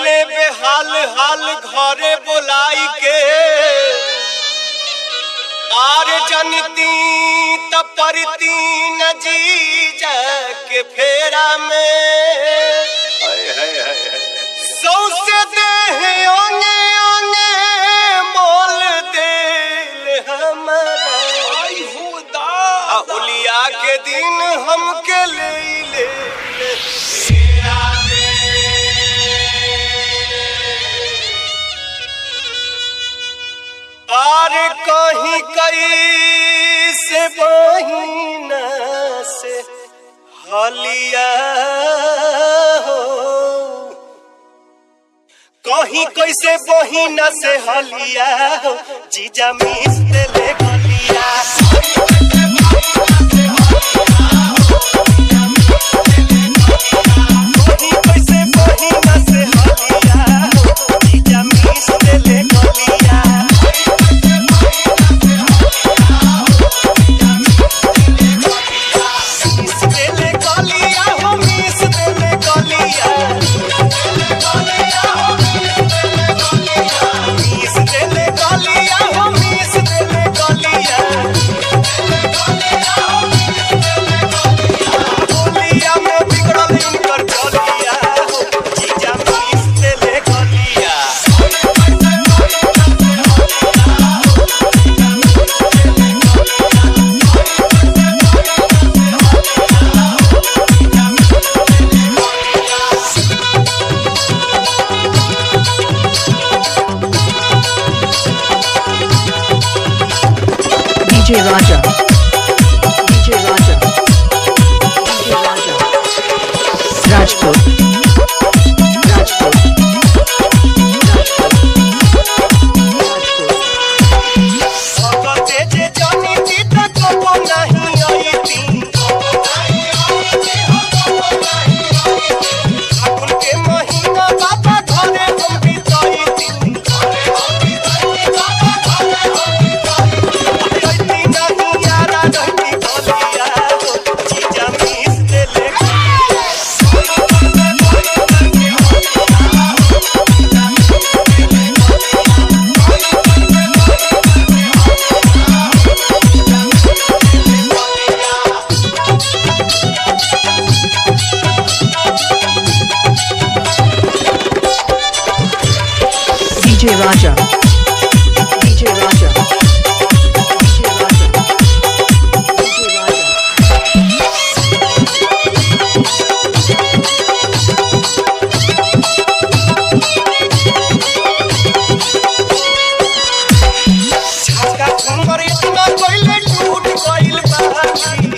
कैले बेहाल हाल घरे बोलाई के आर जनती त परती न जीजा के फेरा में सौसे देह ओने ओने मोल दिल हमारा आ होलिया के दिन हमके ले ले आर कहीं कई से बहिना से हलिया हो कहीं कैसे बहिना से हलिया हो जीजा मिस ले गलिया कहीं कैसे बहिना से हलिया हो जीजा मिस ले गलिया मिस देले गलिया हो मिस देले गलिया मिस देले गलिया हो मिस देले गलिया होलिया में बिगड़ल इनकर चलिया हो जीजा मिस देले गलिया DJ Raja. DJ Raja. DJ Raja. Rajput. Rajput. Rajput. भगते जे जानी थी त कबो नहीं आई थी फागुन के महीना बाबा घरे हम बिताई थी रहती नहीं यारा रहती भलिया हो जीजा मिस देले DJ Raja. DJ Raja. DJ Raja. DJ Raja. छाका घुमर इतना कोइले टूट गइल बाकी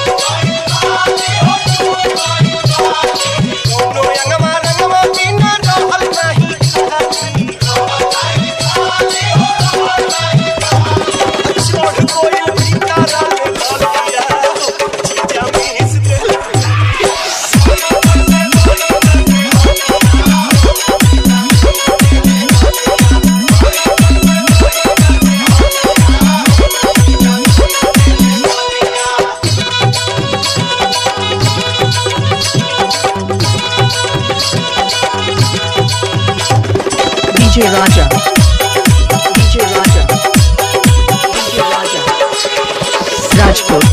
कोनो अंगमा रंगमा बिना रहल नाही खाती छोड़ कोइल भिकारा ले ललिया जीजा मिस देले DJ Raja. DJ Raja. DJ Raja. Rajput.